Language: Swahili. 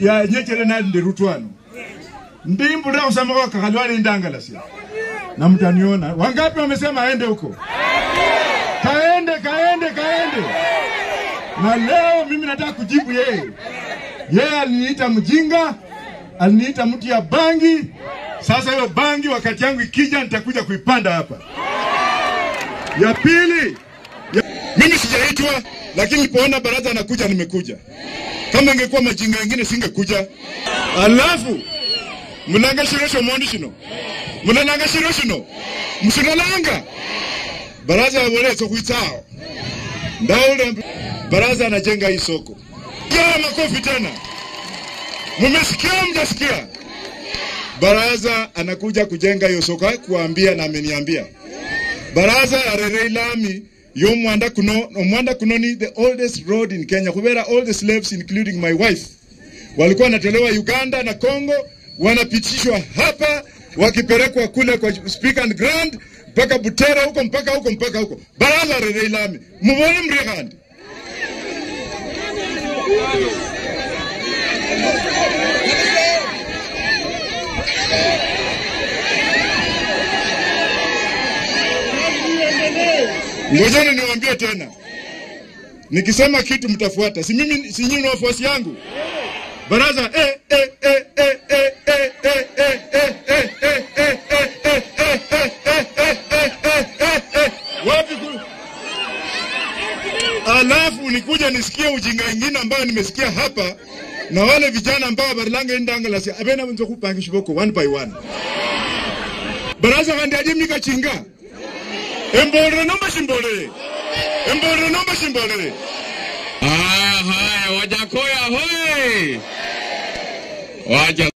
ya nyechere nali ndi rutwano ndimbulira kusema kwa kakalwale indangalasia na mtaniona wangapi wamesema aende huko kaende kaende kaende na leo mimi nataka kujibu yeye yeye aliniita mjinga aliniita mtu ya bangi sasa hiyo bangi wakati yangu ikija nitakuja kuipanda hapa ya pili ya... mimi sijaitwa lakini nilipoona baraza anakuja nimekuja kama ingekuwa majinga yengine singekuja alafu munanga shiro shomondi shino munananga shiro shino musinalanga baraza yaboleso kuitsao ndaule baraza anajenga hii soko ya makofi tena mumesikia mjasikia baraza anakuja kujenga hiyo soko kuambia na ameniambia baraza ya rere lami yo mwanda kuno omwanda kuno ni the oldest road in Kenya kubera all the slaves including my wife walikuwa wanatolewa Uganda na Congo wanapitishwa hapa wakipelekwa kule kwa speak and grand mpaka Butera huko mpaka huko mpaka huko baraza rere lami mubone mrihandi Ngojeni niwaambie tena, nikisema kitu mtafuata. Si mimi, si nyinyi ni wafuasi yangu. Baraza eh eh eh eh eh eh eh eh eh eh eh eh eh eh wapi ku alafu nikuja nisikie ujinga ingine ambayo nimesikia hapa na wale vijana ambao barilanga indangala si abena wenzo kupangisha boko one by one baraza kandiaje mikachinga embolere nomba shimbolere embolere nomba shimbolere Ah, haya Wajakoya hoye! Waja